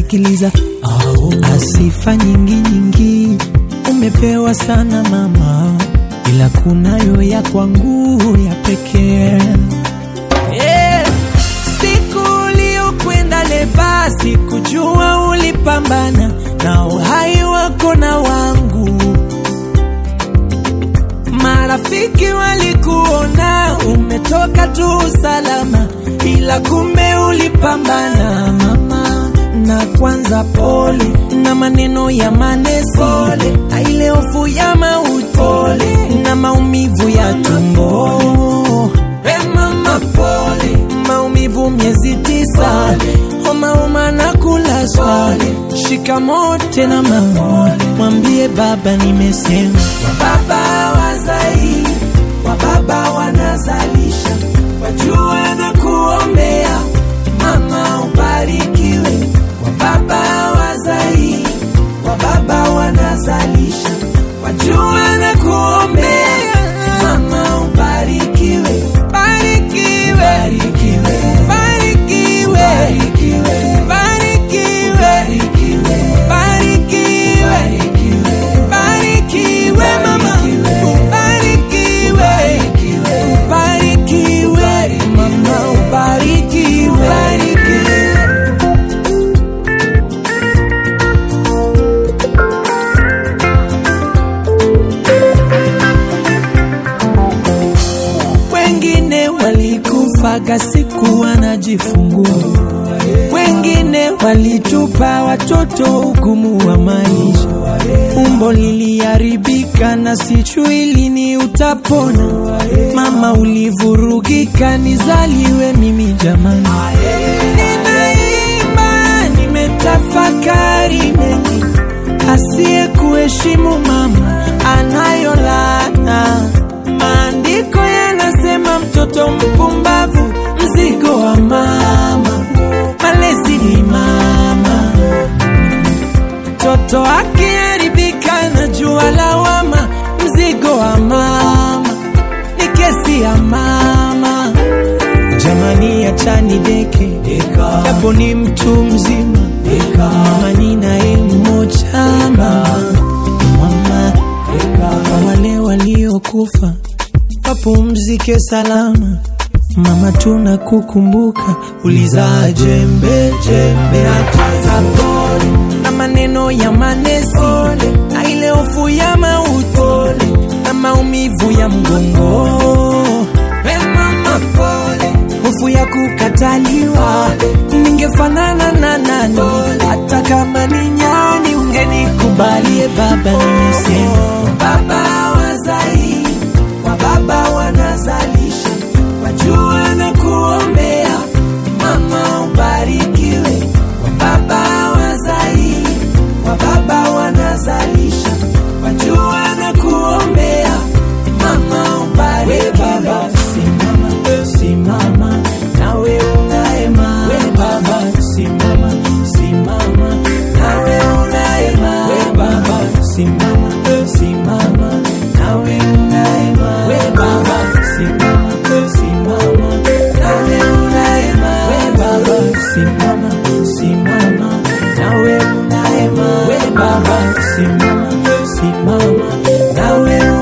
sikiliza asifa nyingi nyingi umepewa sana mama ila kunayo ya kwangu ya pekee Eh, siku uliokwenda leba sikujua ulipambana na uhai wako na wangu marafiki walikuona umetoka tu salama ila kumbe ulipambana mama na kwanza pole na maneno ya manesi pole na ile hofu ya mauti pole na maumivu ya tumbo hey mama pole maumivu miezi tisa homa homa na kulazwa shikamoo tena mama mwambie baba nimesema baba wazai wa baba wanazalisha wajua na kuombea mama ubarikiwe wa baba wazai wa baba wanazalisha wajua na kuombea mama ubarikiwe barikiwe barikiwe barikiwe barikiwe barikiwe barikiwe barikiwe mama ubarikiwe ubarikiwe mama ubarikiwe barikiwe wengine walikufaga siku wanajifungua, wengine walitupa watoto hukumu wa maisha. Umbo liliharibika na sijui lini utapona. Mama ulivurugika, nizaliwe mimi jamani. Ninaimba, nimetafakari mengi, asiye kuheshimu mama anayo laana. Maandiko yanasema mtoto mpumbavu mzigo wa mama, malezi ni mama. Mtoto akiharibika na jua lawama, mzigo wa mama ni kesi ya mama. Jamani, achani deke japo ni mtu mzima, mama ni naye mmoja mama, mama kwa wale waliokufa wapumzike salama. Mama, tunakukumbuka, ulizaa jembe jembe, hata pole na maneno ya manesi na ile hofu ya mauti na maumivu ya mgongo. Hey mama, pole, hofu ya kukataliwa, ningefanana na nani? Hata kama ni nyani, ungenikubalie baba, nimesema baba wazai wa baba wanazalisha, wajua na kuombea mama ubarikiwe, wa baba wazai wa baba wanazalisha, wajua na kuombea mama ubarikiwe. Baba simama, simama nawe unaema, we baba simama, simama nawe unaema, we baba simama, simama nawe unaema, we baba simama, simama nawe unaema, we baba simama, simama nawe unaema, we baba simama, simama nawe